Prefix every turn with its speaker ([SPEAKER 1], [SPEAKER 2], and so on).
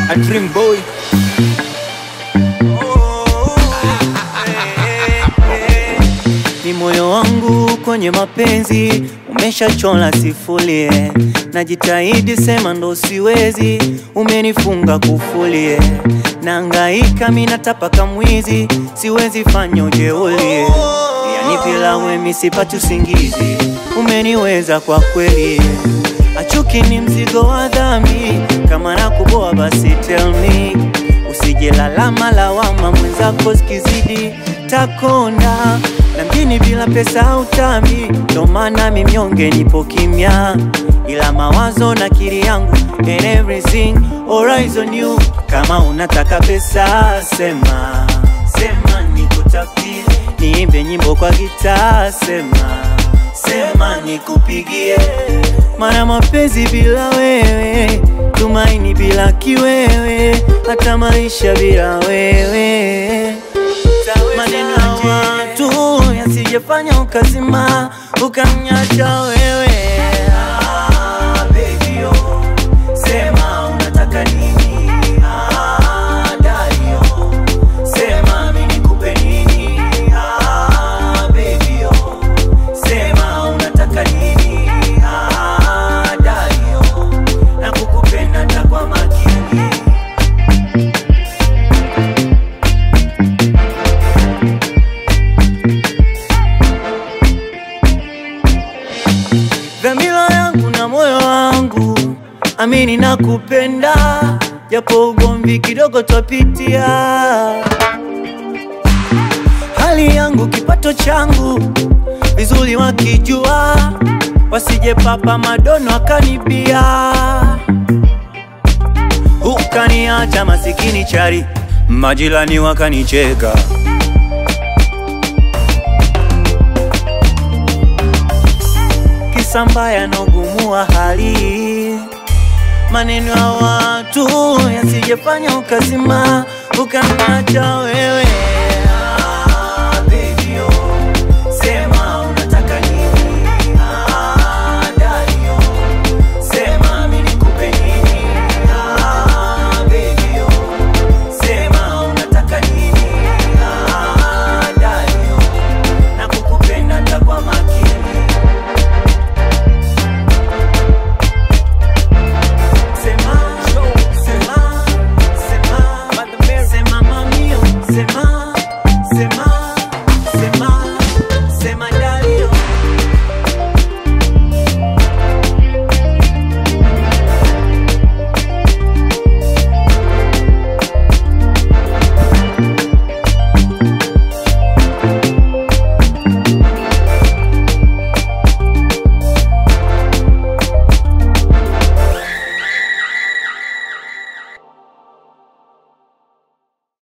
[SPEAKER 1] A dream boy.
[SPEAKER 2] Ni moyo wangu kwenye mapenzi umeshachola sifulie, najitahidi sema ndo siwezi, umenifunga kufulie, naangaika mina tapaka mwizi, siwezi fanya ujeuli, yani bila wemi sipati usingizi, umeniweza kwa kweli, achuki ni mzigo wa dhambi, kama nakuboa basi tell me Usije lalama lawama mwenzako zikizidi takonda na mjini bila pesa utambi, ndo maana mi mnyonge nipo kimya, ila mawazo na kiri yangu and everything alright on you. Kama unataka pesa sema sema, nikutafutie niimbe nyimbo kwa gitaa sema sema, nikupigie mana mapenzi bila wewe, tumaini bila kiwewe, hata maisha bila wewe. Maneno ya watu yasijefanya ukazima ukanyacha wewe. Ah, baby, oh, sema unataka nini? Ah, daddy, oh, sema mimi nikupe nini? Ah, baby, oh, sema unataka nini? Ah, daddy, oh, nakukupenda ta kwa makini. dhamira yangu na moyo wangu, amini na kupenda, japo ugomvi kidogo twapitia. Hali yangu kipato changu vizuri wakijua, wasije papa madono akanibia, ukaniacha masikini chari, majirani wakanicheka. kisa mbaya na ugumu wa hali, maneno ya watu yasijefanya ukazima ukaniacha wewe.